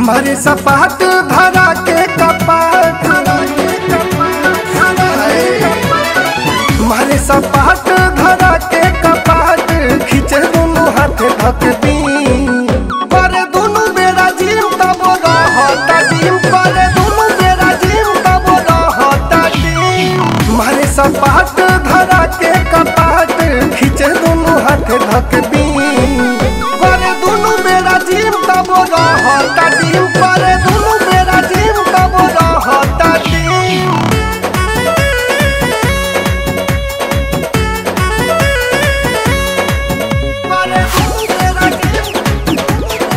मारे सपाट धरा के कपाट मारे सपाट धरा के कपाट खींचे दोनों हाथ धक दी पर दोनों बेरा जिम तब रहता डिम पर दोनों बेरा जिम तब रहता डिम मारे सपाट धरा के कपाट खींचे दोनों हाथ धक दी पर दोनों बेरा जिम तब रहता डिम पर दोनों बेरा जिम तब रहता डिम पर दोनों बेरा जिम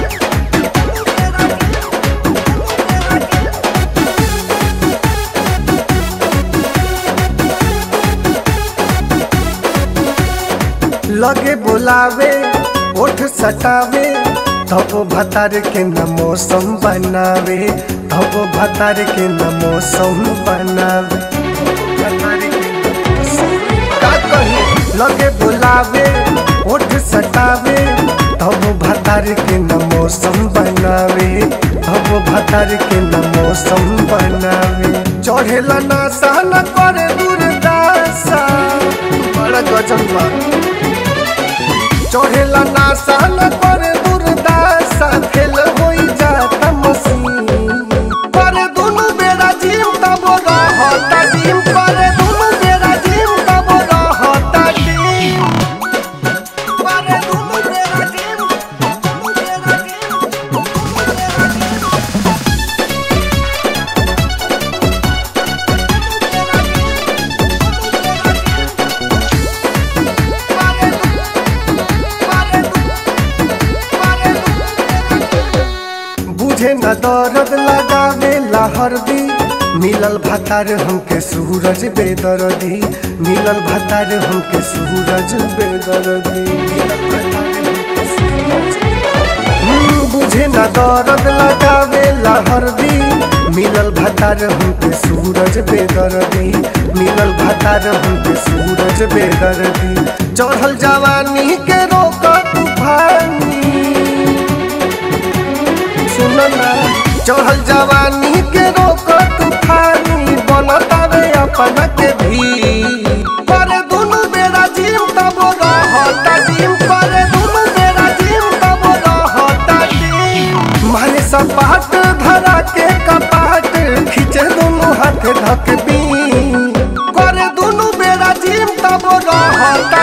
लगे बोलावे ओठ सटावे धप भतार के न मौसम बनावे धप भतार के न मौसम बनावे भतार के न मौसम- का कही लगे बोलावे ओठ सटावे धप भतार के न मौसम बनावे धप भतार के न मौसम बनावे चढ़ेला ना सहना करे दूरदासा बड़ा गजब बा चढ़ेला ना सहन पर दुर्दशा फेल होई जाता मसीन पर दोनों बेरा जिम तब रहता डिम पर दोनों बेरा जिम तब रहता डिम पर दोनों बेरा जिम दोनों बेरा जिम दोनों बेरा जिम बुझे न दर्द लगावे हरदी मिलल भतार हमके सूरज बेदर्दी मिलल भतार हमके सूरज बेदर्दी हम्म, बुझे न दर्द लगावे हरदी मिलल भतार हमके सूरज बेदर्दी मिलल भतार हमके सूरज बेदर्दी चढ़ल जवानी के रोक तूफानी सुनना चढ़ल जवानी के रोक तूफानी बनतावे अपना के भी पर दोनों बेरा जिम तब रहता डिम पर दोनों बेरा जिम तब रहता डिम मारे सपाट धरा के कपाट खींचे दोनों हाथ धक दी करे दोनों बेरा जिम तब रहता